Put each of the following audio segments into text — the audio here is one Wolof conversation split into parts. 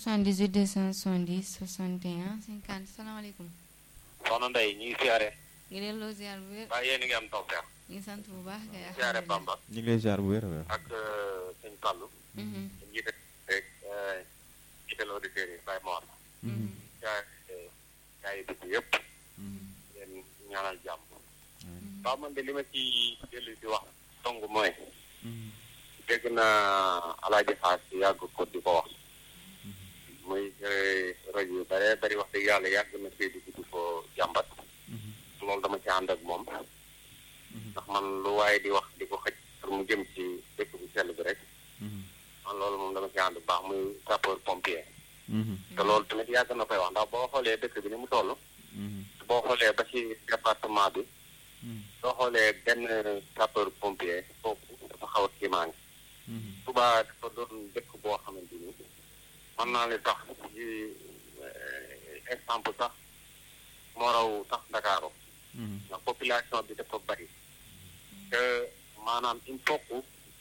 78 270 61 50 salaamaaleykum. soxna Ndeye ñu ngi siyaare. ngi delloo ziar bu wér. waaye yéen a ngi am tawfeex. ñu ngi sant bu baax kay. siyaare Bamba. ñu ngi lay ziar bu wér a wér. ak sëñ Fallou. jiite rek jiital auditeurs yi Baye Mor. siyaare gaa yi dëkk yëpp. leen ñaanal jàmm. waaw man de li ma ci dellu di wax dong mooy. dégg naa Alaaji Xaas yàgg ko di ko wax. muy rajo yu bare bari wax dëgg yàlla yàgg na see dugg di ko jàmbat. loolu dama ci ànd ak moom. ndax man lu waaye di wax di ko xëj pour mu jëm ci dëkk bu sell bi rek. man loolu moom dama ci ànd bu baax muy sapeur pompier. te loolu tamit yàgg na koy wax ndax boo xoolee dëkk bi ni mu toll. boo xoolee ba ci département bi. soo xoolee benn sapeur pompier foofu dafa xaw a kiimaange. Touba dafa doon dëkk boo xamante ni mën naa ne sax ci exemple sax moo raw sax Ndakaaru ndax population bi dafa bari te maanaam il faut que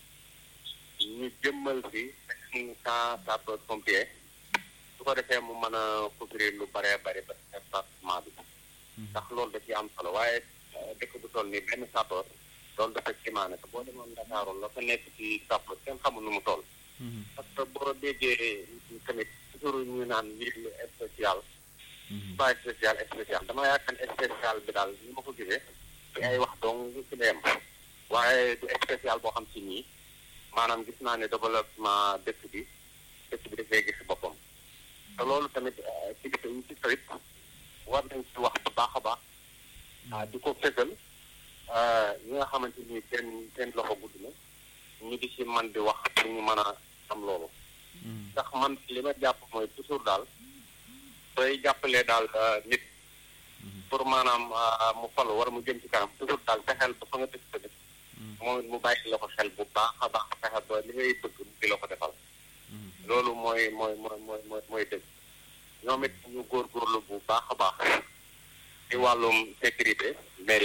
ñu jëmmal fi un camp sapeur pompier su ko defee mu mën a couvrir lu baree bari ba département bi ndax loolu da ci am solo waaye dëkk bu toll nii benn sapeur loolu dafa kimaane te boo demoon Ndakaaru la fa nekk ci sapeur kenn xamul nu mu toll parce que boo déggee tamit toujours ñu naan lii spécial pas spécial spécial dama yaakaar ne spécial bi daal ni ma ko gisee ci ay wax dong ci la yem waaye du spécial boo xam ci nii maanaam gis naa ne développement dëkk bi dëkk bi dafay gis boppam te loolu tamit ci gis ñu ci tamit war nañ ci wax bu baax a baax di ko fësal ñi nga xamante ni seen seen loxo gudd na ñu di ci man di wax pour ñu mën a am loolu ndax man li ma jàpp mooy toujours daal sooy jàppalee daal nit pour maanaam mu falu war mu jëm ci kanam toujours daal fexeel ba fa nga dëkk tamit moom it mu bàyyi la ko xel bu baax a baax fexe ba li ngay bëgg di la ko defal loolu mooy mooy mooy mooy mooy mooy dëgg ñoom it ñu góorgóorlu bu baax a baax ci wàllum sécurité mairie